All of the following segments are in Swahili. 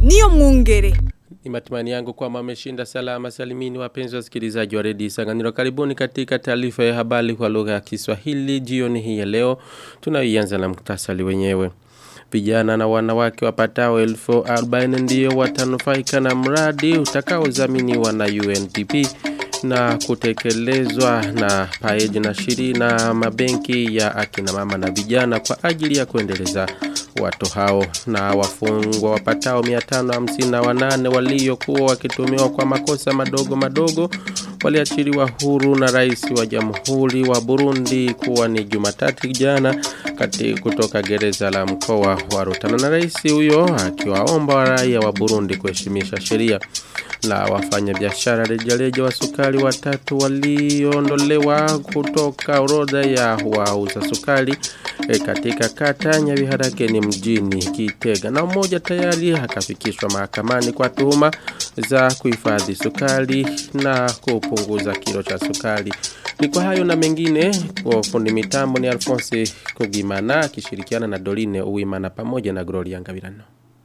niyo mwungere. Ni matumaini yangu kwamba ameshinda salama salimini wapenzi wasikilizaji wa redio Isanganiro. Karibuni katika taarifa ya habari kwa lugha ya Kiswahili jioni hii ya leo. Tunaianza na muktasari wenyewe. Vijana na wanawake wapatao elfu arobaini ndio watanufaika na mradi utakaozaminiwa na UNDP na kutekelezwa na paeji na shiri na mabenki ya akina mama na vijana kwa ajili ya kuendeleza watu hao na wafungwa wapatao 558 waliokuwa wakitumiwa kwa makosa madogo madogo waliachiliwa huru na rais wa jamhuri wa Burundi kuwa ni Jumatatu jana kati kutoka gereza la mkoa wa Rutana na rais huyo akiwaomba raia wa Burundi kuheshimisha sheria na wafanya biashara rejareja wa sukari watatu waliondolewa kutoka orodha ya wauza sukari e, katika kata Nyabiharakeni mjini Kitega na mmoja tayari akafikishwa mahakamani kwa tuhuma za kuhifadhi sukari na kupunguza kilo cha sukari. Ni kwa hayo na mengine kwa fundi mitambo ni Alphonse Kugimana akishirikiana na Doline Uwimana pamoja na Gloria Ngabirano.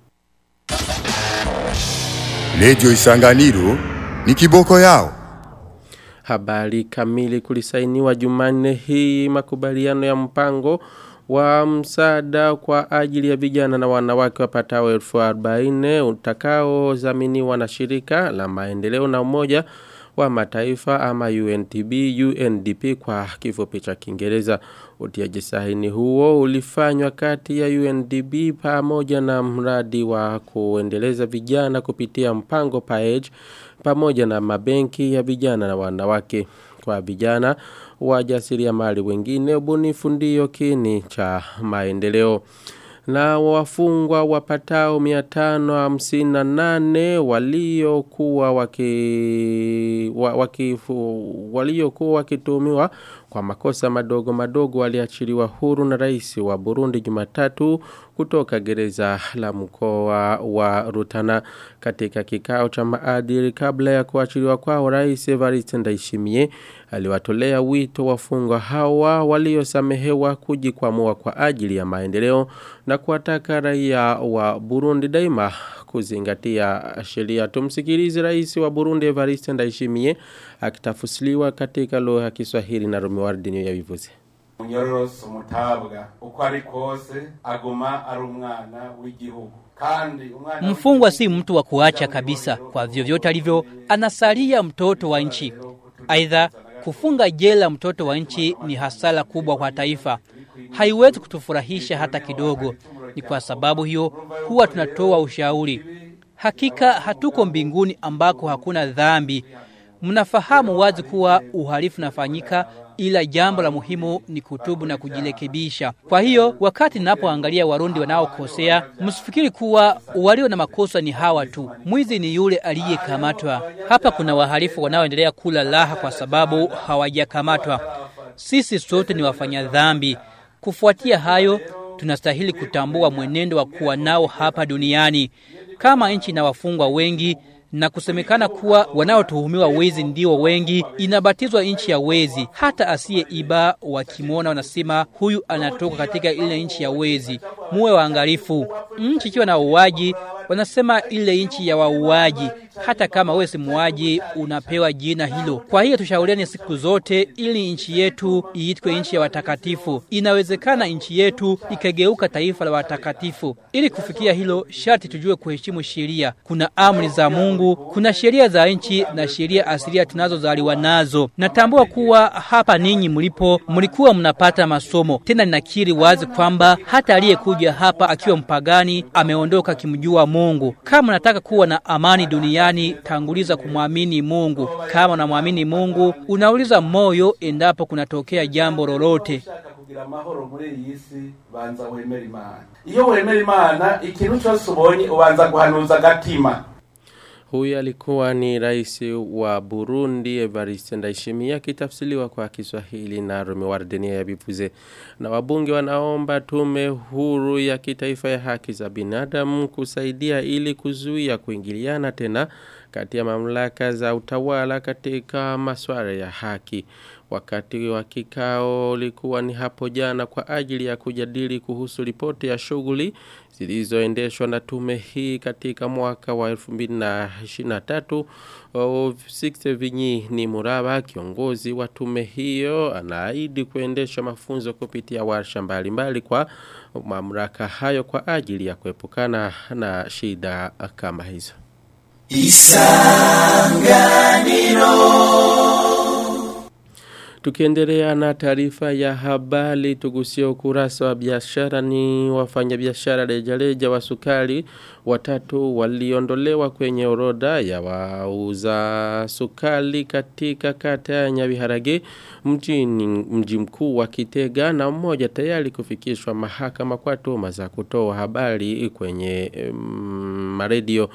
Redio Isanganiro ni kiboko yao. Habari kamili kulisainiwa Jumanne hii makubaliano ya mpango wa msaada kwa ajili ya vijana na wanawake wapatao elfu arobaini utakao zaminiwa na shirika la maendeleo na umoja wa mataifa ama UNTB UNDP kwa kifupi cha Kiingereza utiaji sahini huo ulifanywa kati ya UNDP pamoja na mradi wa kuendeleza vijana kupitia mpango PAEJ pamoja na mabenki ya vijana na wanawake kwa vijana wajasiriamali wengine ubunifu ndio kini cha maendeleo na wafungwa wapatao 558 waliokuwa waki, waki waliokuwa wakitumiwa kwa makosa madogo madogo waliachiliwa huru na rais wa Burundi Jumatatu kutoka gereza la mkoa wa Rutana katika kikao cha maadili kabla ya kuachiliwa kwao rais Evariste Ndayishimiye aliwatolea wito wafungwa hawa waliosamehewa kujikwamua kwa ajili ya maendeleo na kuwataka raia wa Burundi daima kuzingatia sheria. Tumsikilize rais wa Burundi Evariste Ndayishimiye akitafusiliwa katika lugha ya Kiswahili na Romuald ya Vivuze. Munyororoso mutabwa uko ari kose aguma ari umwana w'igihugu kandi umwana Mfungwa si mtu wa kuacha kabisa, kwa vyovyote alivyo anasalia mtoto wa nchi. Aidha, kufunga jela mtoto wa nchi ni hasara kubwa kwa taifa, haiwezi kutufurahisha hata kidogo. Ni kwa sababu hiyo huwa tunatoa ushauri. Hakika hatuko mbinguni ambako hakuna dhambi. Mnafahamu wazi kuwa uhalifu unafanyika ila jambo la muhimu ni kutubu na kujirekebisha. Kwa hiyo wakati ninapoangalia Warundi wanaokosea, msifikiri kuwa walio na makosa ni hawa tu. Mwizi ni yule aliyekamatwa. Hapa kuna wahalifu wanaoendelea kula raha kwa sababu hawajakamatwa. Sisi sote ni wafanya dhambi. Kufuatia hayo, tunastahili kutambua mwenendo wa kuwa nao hapa duniani. Kama nchi na wafungwa wengi na kusemekana kuwa wanaotuhumiwa wezi ndio wengi, inabatizwa nchi ya wezi. Hata asiye iba wakimwona wanasema huyu anatoka katika ile nchi ya wezi. Muwe waangalifu. Nchi ikiwa na uwaji wanasema ile nchi ya wauaji. Hata kama wewe si muuaji, unapewa jina hilo. Kwa hiyo tushauriane siku zote, ili nchi yetu iitwe nchi ya watakatifu. Inawezekana nchi yetu ikageuka taifa la watakatifu. Ili kufikia hilo, sharti tujue kuheshimu sheria. Kuna amri za Mungu, kuna sheria za nchi na sheria asilia tunazozaliwa nazo. Natambua kuwa hapa ninyi mlipo, mlikuwa mnapata masomo. Tena ninakiri wazi kwamba hata aliyekuja hapa akiwa mpagani ameondoka akimjua Mungu. Kama unataka kuwa na amani duniani, tanguliza kumwamini Mungu. Kama unamwamini Mungu, unauliza moyo endapo kunatokea jambo lolote. ushaka kugira amahoro muri iyi si banza wemera imana iyo wemera imana ikintu cyose ubonye ubanza guhanuza agatima Huyu alikuwa ni rais wa Burundi Evariste Ndayishimiye akitafsiriwa kwa Kiswahili na Rome Wardenia ya Bivuze. Na wabunge wanaomba tume huru ya kitaifa ya haki za binadamu kusaidia ili kuzuia kuingiliana tena kati ya mamlaka za utawala katika masuala ya haki. wakati wa kikao ulikuwa ni hapo jana kwa ajili ya kujadili kuhusu ripoti ya shughuli zilizoendeshwa na tume hii katika mwaka wa 2023 Sixte Vinyi ni Muraba kiongozi wa tume hiyo anaahidi kuendesha mafunzo kupitia warsha mbalimbali kwa mamlaka hayo kwa ajili ya kuepukana na shida kama hizo. Tukiendelea na taarifa ya habari tugusia ukurasa wa biashara ni wafanyabiashara rejareja wa sukari watatu waliondolewa kwenye orodha ya wauza sukari katika kata ya Nyabiharage mjini mji mkuu wa Kitega na mmoja tayari kufikishwa mahakama kwa tuhuma za kutoa habari kwenye um, maredio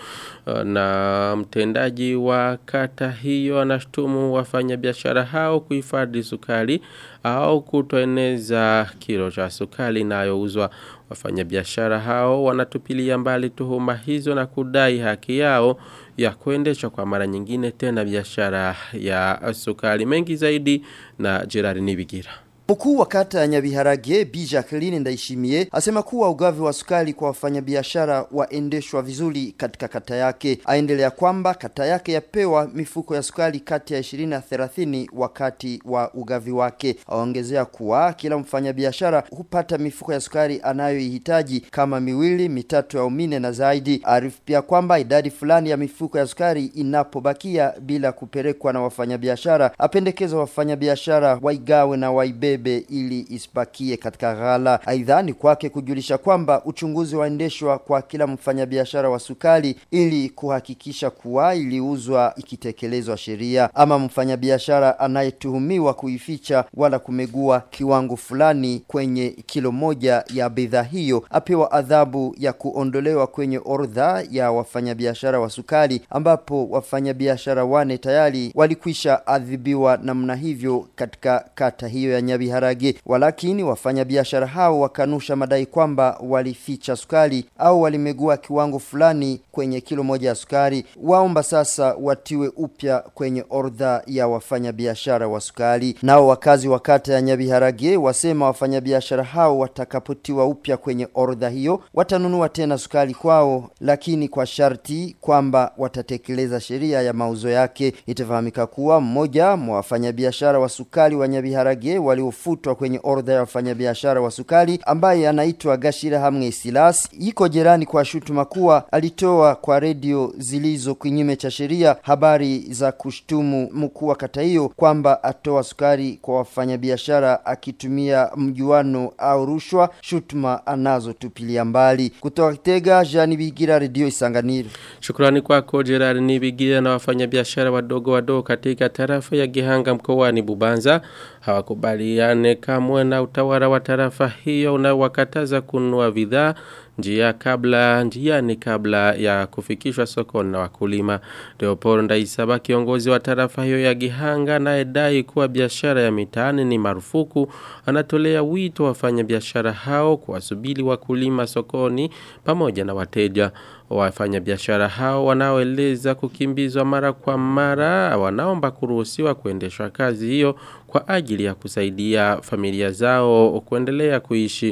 na mtendaji wa kata hiyo anashtumu wafanyabiashara hao kuhifadhi sukari au kutoeneza kilo cha sukari inayouzwa wafanyabiashara hao wanatupilia mbali tuhuma hizo na kudai haki yao ya kuendesha kwa mara nyingine tena biashara ya sukari mengi zaidi na Gerard Nibigira. Mkuu wa kata ya Nyabiharage Bi Jacqueline Ndaishimie asema kuwa ugavi wa sukari kwa wafanyabiashara waendeshwa vizuri katika kata yake. Aendelea kwamba kata yake yapewa mifuko ya sukari kati ya 20 na 30 wakati wa ugavi wake. Aongezea kuwa kila mfanyabiashara hupata mifuko ya sukari anayoihitaji kama miwili, mitatu au mine na zaidi. Arifu pia kwamba idadi fulani ya mifuko ya sukari inapobakia bila kupelekwa na wafanyabiashara, apendekeza wafanyabiashara waigawe na waibebe ibebe ili isibakie katika ghala. Aidha ni kwake kujulisha kwamba uchunguzi waendeshwa kwa kila mfanyabiashara wa sukari ili kuhakikisha kuwa iliuzwa ikitekelezwa sheria. Ama mfanyabiashara anayetuhumiwa kuificha wala kumegua kiwango fulani kwenye kilo moja ya bidhaa hiyo apewa adhabu ya kuondolewa kwenye orodha ya wafanyabiashara wa sukari, ambapo wafanyabiashara wane tayari walikwisha adhibiwa namna hivyo katika kata hiyo ya Nyabi Biharage. Walakini wafanyabiashara hao wakanusha madai kwamba walificha sukari au walimegua kiwango fulani kwenye kilo moja ya sukari. Waomba sasa watiwe upya kwenye orodha ya wafanyabiashara wa sukari. Nao wakazi wa kata ya Nyabiharage wasema wafanyabiashara hao watakapotiwa upya kwenye orodha hiyo watanunua tena sukari kwao, lakini kwa sharti kwamba watatekeleza sheria ya mauzo yake. Itafahamika kuwa mmoja mwa wafanyabiashara wa sukari wa Nyabiharage walio kufutwa kwenye orodha ya wafanyabiashara wa sukari ambaye anaitwa Gashira Hamwe Silas iko jerani kwa shutuma kuwa alitoa kwa redio zilizo kinyume cha sheria habari za kushtumu mkuu wa kata hiyo kwamba atoa sukari kwa wafanyabiashara akitumia mjuano au rushwa, shutuma anazotupilia mbali. Kutoka Kitega, Jani Bigira, redio Isanganiro. Shukrani kwako Gerard Nibigira na wafanyabiashara wadogo wadogo katika tarafa ya Gihanga mkoani Bubanza hawakubaliane kamwe na utawala wa tarafa hiyo unaowakataza kununua bidhaa njia kabla njiani kabla ya kufikishwa sokoni na wakulima. Leopold Ndaisaba kiongozi wa tarafa hiyo ya Gihanga anayedai kuwa biashara ya mitaani ni marufuku anatolea wito wafanya biashara hao kuwasubiri wakulima sokoni pamoja na wateja. Wafanya biashara hao wanaoeleza kukimbizwa mara kwa mara wanaomba kuruhusiwa kuendeshwa kazi hiyo kwa ajili ya kusaidia familia zao kuendelea kuishi.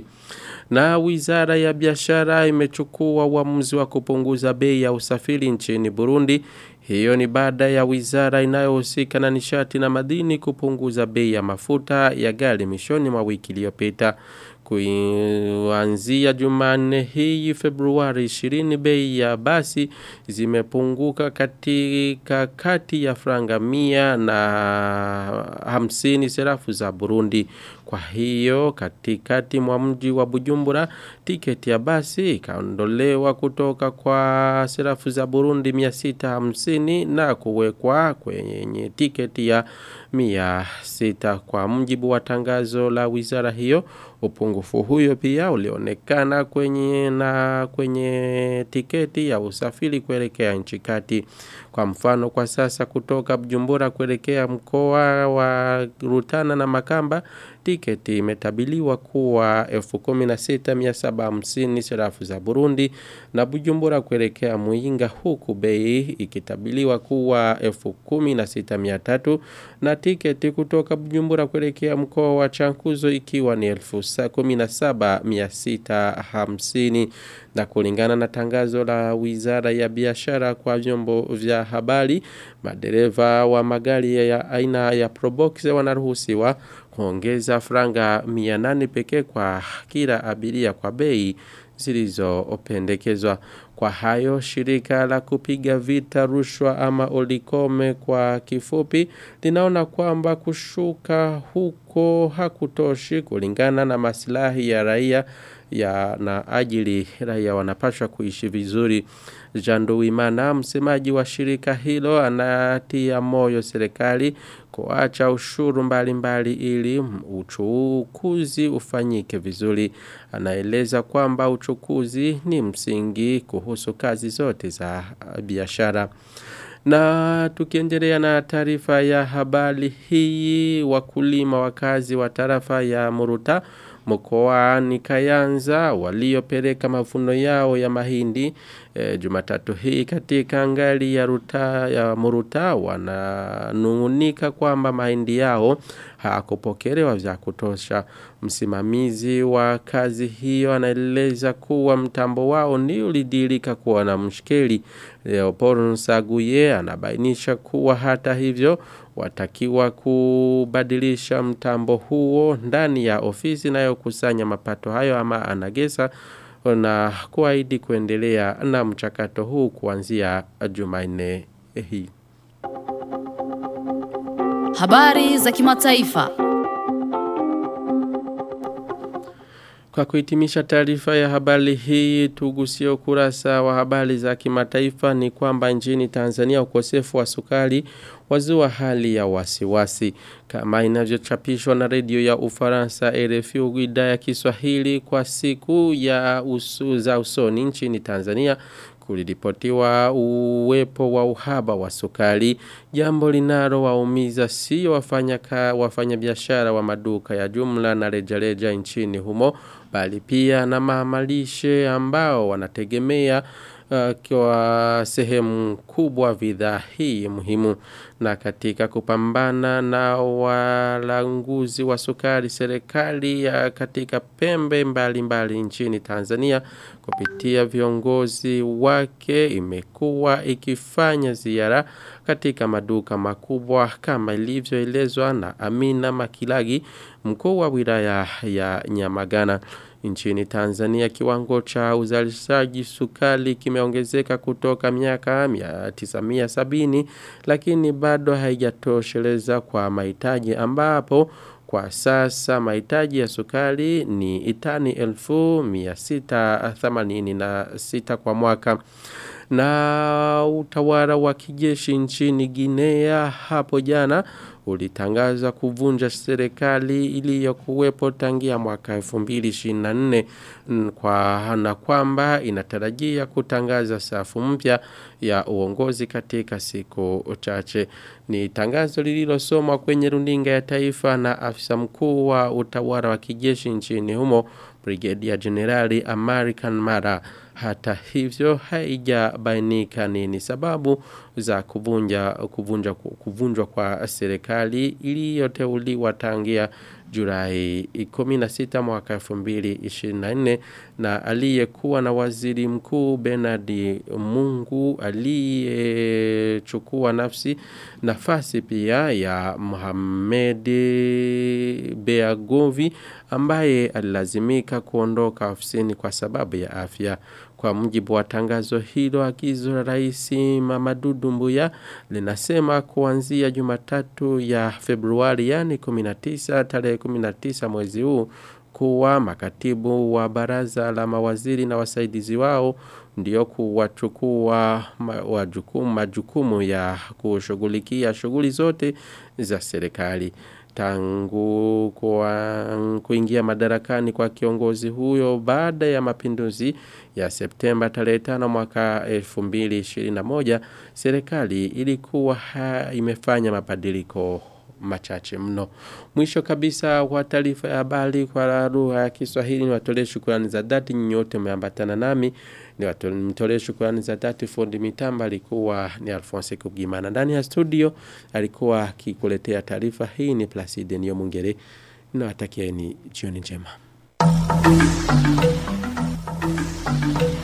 Na wizara ya biashara imechukua uamuzi wa kupunguza bei ya usafiri nchini Burundi. Hiyo ni baada ya wizara inayohusika na nishati na madini kupunguza bei ya mafuta ya gari mishoni mwa wiki iliyopita. Kuanzia Jumanne hii Februari 20 bei ya basi zimepunguka katika kati ya franga mia na hamsini serafu za Burundi. Kwa hiyo katikati mwa mji wa Bujumbura tiketi ya basi ikaondolewa kutoka kwa serafu za Burundi 650 na kuwekwa kwenye tiketi ya 600 kwa mjibu wa tangazo la wizara hiyo upungufu huyo pia ulionekana kwenye na kwenye tiketi ya usafiri kuelekea nchi kati Kwa mfano kwa sasa kutoka Bujumbura kuelekea mkoa wa Rutana na Makamba tiketi imetabiliwa kuwa 16750 sarafu za Burundi na Bujumbura kuelekea Muinga huku bei ikitabiliwa kuwa 16300 na tiketi kutoka Bujumbura kuelekea mkoa wa Chankuzo ikiwa ni 17650 na kulingana na tangazo la Wizara ya Biashara kwa vyombo vya habari madereva wa magari ya aina ya Probox wanaruhusiwa kuongeza franga 800 pekee kwa kila abiria kwa bei zilizopendekezwa. Kwa hayo shirika la kupiga vita rushwa ama olikome kwa kifupi linaona kwamba kushuka huko hakutoshi kulingana na maslahi ya raia ya na ajili raia wanapashwa kuishi vizuri. Janduwimana msemaji wa shirika hilo anatia moyo serikali kuacha ushuru mbalimbali ili uchukuzi ufanyike vizuri. Anaeleza kwamba uchukuzi ni msingi kuhusu kazi zote za biashara. Na tukiendelea na taarifa ya habari hii wakulima wakazi wa tarafa ya Muruta mkoani Kayanza waliopeleka mavuno yao ya mahindi e, Jumatatu hii katika ngali ya ruta ya Muruta wananungunika kwamba mahindi yao hakupokelewa vya kutosha. Msimamizi wa kazi hiyo anaeleza kuwa mtambo wao ni ulidilika kuwa na mshikeli. Leopold Nsaguye anabainisha kuwa hata hivyo watakiwa kubadilisha mtambo huo ndani ya ofisi inayokusanya mapato hayo ama anagesa na kuahidi kuendelea na mchakato huu kuanzia Jumanne hii. Habari za kimataifa. Kwa kuhitimisha taarifa ya habari hii tugusie ukurasa wa habari za kimataifa ni kwamba nchini Tanzania ukosefu wa sukari wazua hali ya wasiwasi kama inavyochapishwa na redio ya Ufaransa RFI idhaa ya Kiswahili kwa siku ya usu za usoni nchini Tanzania kuliripotiwa uwepo wa uhaba wa sukari jambo linalo waumiza sio wafanya wafanya biashara wa maduka ya jumla na rejareja nchini humo bali pia na mamalishe ambao wanategemea uh, kwa sehemu kubwa bidhaa hii muhimu na katika kupambana na walanguzi wa sukari serikali ya katika pembe mbalimbali mbali nchini Tanzania kupitia viongozi wake imekuwa ikifanya ziara katika maduka makubwa kama ilivyoelezwa na Amina Makilagi mkuu wa wilaya ya Nyamagana nchini Tanzania kiwango cha uzalishaji sukari kimeongezeka kutoka miaka 1970 lakini bado haijatosheleza kwa mahitaji ambapo kwa sasa mahitaji ya sukari ni itani 1686 kwa mwaka na utawala wa kijeshi nchini Guinea hapo jana ulitangaza kuvunja serikali iliyokuwepo tangia mwaka 2024 kwa na kwamba inatarajia kutangaza safu mpya ya uongozi katika siku chache ni tangazo lililosomwa kwenye runinga ya taifa na afisa mkuu wa utawala wa kijeshi nchini humo Brigadier Generali American Mara hata hivyo haijabainika nini sababu za kuvunja kuvunja kuvunjwa kwa serikali iliyoteuliwa tangia Julai 16 mwaka 2024 na aliyekuwa na waziri mkuu Bernard Mungu aliyechukua nafsi nafasi pia ya Mohamed Beagovi ambaye alilazimika kuondoka ofisini kwa sababu ya afya kwa mujibu wa tangazo hilo agizo la rais Mamadu Mbuya linasema kuanzia Jumatatu ya Februari yani 19 tarehe 19 mwezi huu kuwa makatibu wa baraza la mawaziri na wasaidizi wao ndio kuwachukua majukumu, majukumu ya kushughulikia shughuli zote za serikali. tangu kwa kuingia madarakani kwa kiongozi huyo baada ya mapinduzi ya Septemba tarehe 5 mwaka 2021 serikali ilikuwa ha, imefanya mabadiliko machache mno. Mwisho kabisa wa taarifa ya habari kwa lugha ya Kiswahili ni watolee shukrani za dhati nyote mmeambatana nami ni watolee shukrani za dhati fundi mitamba alikuwa ni Alphonse Kugimana ndani ya studio alikuwa akikuletea taarifa hii ni Placide Niyomungere nawatakieni jioni njema